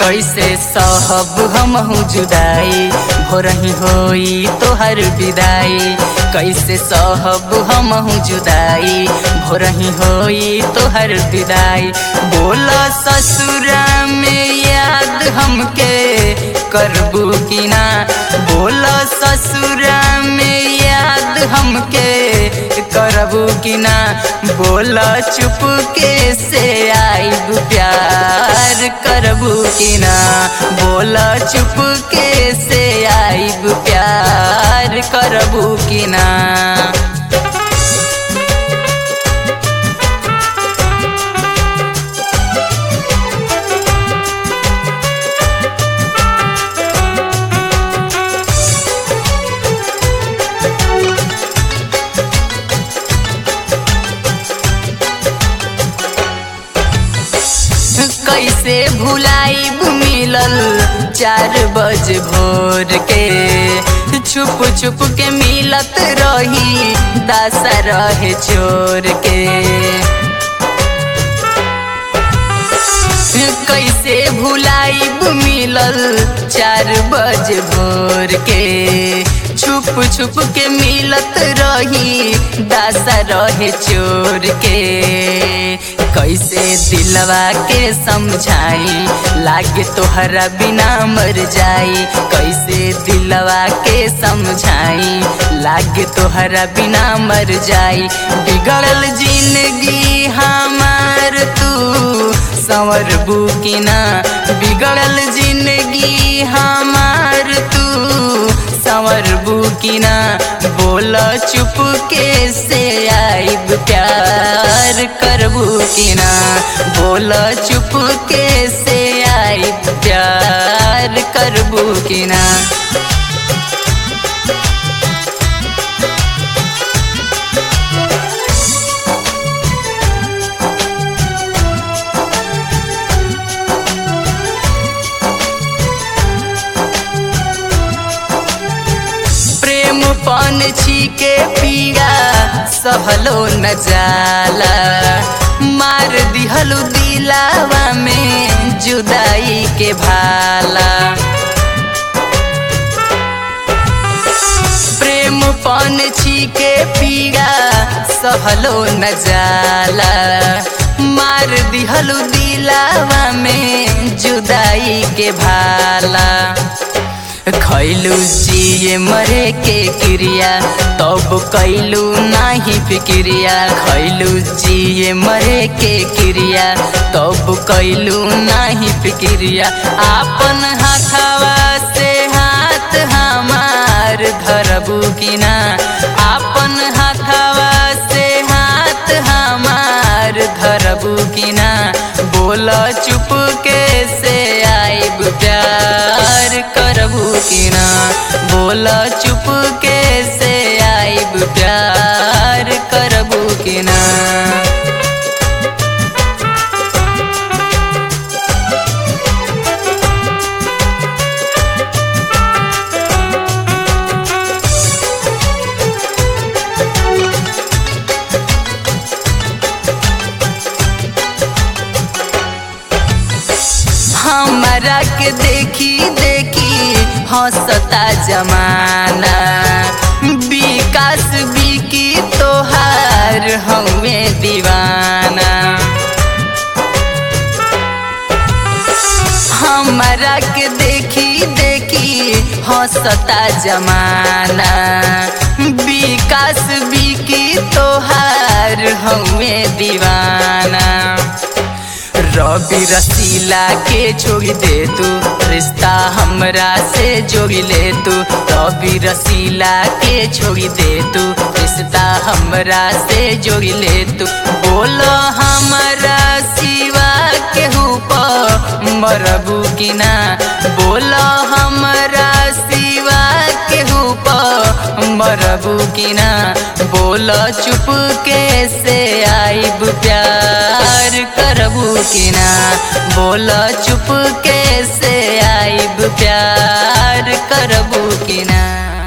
कैसे सहब हमहू जुदाई भोरही होई तोहर विदाई कैसे सहब हमहू जुदाई भोरही होई तोहर विदाई बोल ससुरा में याद हमके करबू की ना बोल ससुरा में याद हमके करबू की ना बोल चुप के से आईब प्यार करबू की ना बोल चुप के से आईब प्यार करबू की ना कैसे भुलाई मिलल चार बज भोर के छुप छुप के मिलत रही दासा रहे चोर के कैसे भुलाई मिलल चार बज भोर के छुप छुप के मिलत रही दासा रहे चोर के कैसे दिलवा के समझाई लागे तोहरा बिना मर जाई कैसे दिलवा के समझाई लागे तोहरा बिना मर जाई बिगड़ल जिंदगी हमार तू संवर बुकिना बिगड़ल जिंदगी हमार तू संवर बुकिना बोल चुप के से आईब प्यार करबू किना बोल चुप के से आईब प्यार करबू किना प्रेम पन छी पीड़ा सहलो न जाला मार दिहलु दिलावा में जुदाई के भाला प्रेम पन छी के पीड़ा सहलो न जाला मार दिहलु दिलावा में जुदाई के भाला खैलू जिए मरे के क्रिया तब कैलू नाही फिक्रिया खैलू जिए मरे के क्रिया तब कैलू नाही फिक्रिया आपन हाथवा से हाथ हमार धरबू किना आपन हाथवा से हाथ हमार धरबू किना बोल चुप के से आईब प्यार करबू किना बोल चुप के से आईब प्यार करबू किना हमारा के देखी देखी हंसता जमाना विकास बिकी तोहार हमें दीवाना हमारा के देखी देखी हंसता जमाना विकास बिकी तोहार हमें दीवाना रवि रसीला के जोड़ी दे तू रिश्ता हमरा से जोड़ी ले तू रवि रसीला के जोड़ी दे तू रिश्ता हमरा से जोड़ी ले तू बोलो हमरा सिवा के मरबू की ना बोलो हमरा सिवा के मरबू की ना बोलो चुप के से आईब प्यार करबू की ना बोलो चुप के से आईब प्यार करबू की ना